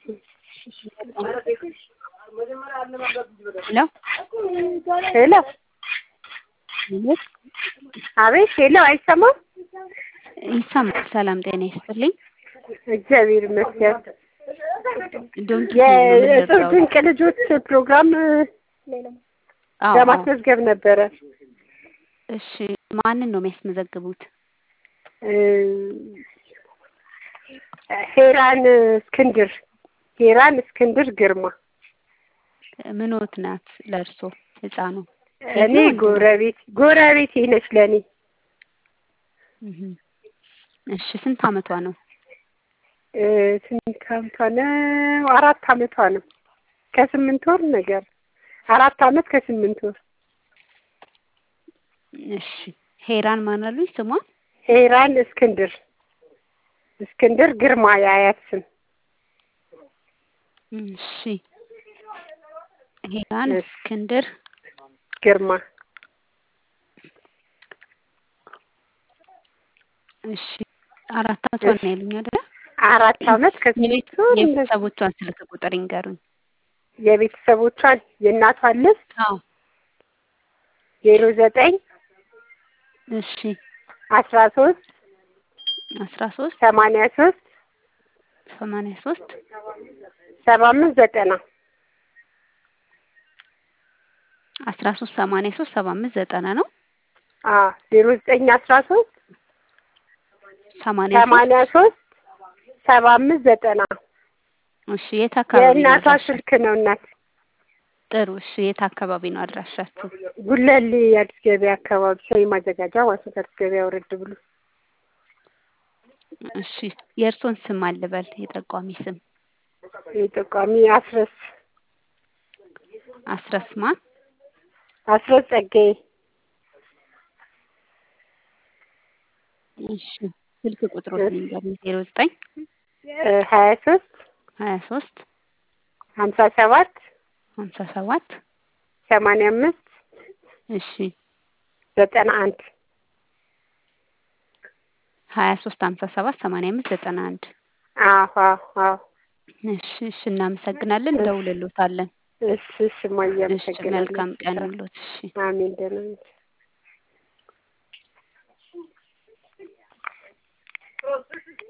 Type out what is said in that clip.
ሄሎ ሄሎ አቤት ሄሎ አይሰማም ይሰማል። ሰላም ጤና ይስጥልኝ። እግዚአብሔር ይመስገን ዶንኪ የእጽብ ድንቅ ልጆች ፕሮግራም ለማስመዝገብ ነበረ እሺ ማንን ነው የሚያስመዘግቡት? ሄራን እስክንድር ሄራን እስክንድር ግርማ ምኖት ናት ለእርሶ ህፃኑ? እኔ ጎረቤት ጎረቤት ነች ለእኔ እሺ ስንት አመቷ ነው? ስንት አመቷ ነው? አራት አመቷ ነው። ከስምንት ወር ነገር አራት አመት ከስምንት ወር። እሺ ሄራን ማን አሉኝ ስሟን? ሄራን እስክንድር እስክንድር ግርማ የአያት ስም። እሺ ሄራን እስክንድር ግርማ እሺ አራት አመቷ ነው ያሉኝ አይደለ? አራት አመት ከስምንት ወር የቤተሰቦቿን ስልክ ቁጥር ይንገሩኝ። የቤተሰቦቿን የእናቷን ልስጥ አዎ ዜሮ ዘጠኝ እሺ አስራ ሶስት አስራ ሶስት ሰማንያ ሶስት ሰማንያ ሶስት ሰባ አምስት ዘጠና አስራ ሶስት ሰማንያ ሶስት ሰባ አምስት ዘጠና ነው። አዎ ዜሮ ዘጠኝ አስራ ሶስት ሰማንያ ሰማንያ ሶስት ሰባ አምስት ዘጠና እሺ የት አካባቢ ነው የእናቷ አድራሻ? ስልክ ነው እናት ጥሩ እሺ የት አካባቢ ነው አድራሻችሁ? ጉለሌ አዲስ ገበያ አካባቢ ሰው ማዘጋጃ ዋሰት አዲስ ገበያ ወረድ ብሎ እሺ የእርሶን ስም አልበል የጠቋሚ ስም የጠቋሚ አስረስ አስረስማ አስረስ ጸጋዬ እሺ ስልክ ቁጥሮት ንገሩኝ ዜሮ ዘጠኝ ሀያ ሶስት ሀያ ሶስት ሀምሳ ሰባት ሀምሳ ሰባት ሰማንያ አምስት እሺ ዘጠና አንድ ሀያ ሶስት ሀምሳ ሰባት ሰማንያ አምስት ዘጠና አንድ አዎ አዎ አዎ እሺ እሺ እናመሰግናለን እንደውልሎታለን እሺ እሺ እማዬ እሺ አመሰግናለሁ መልካም ቀን ይሁንልዎት እሺ አሜን ደህና ነኝ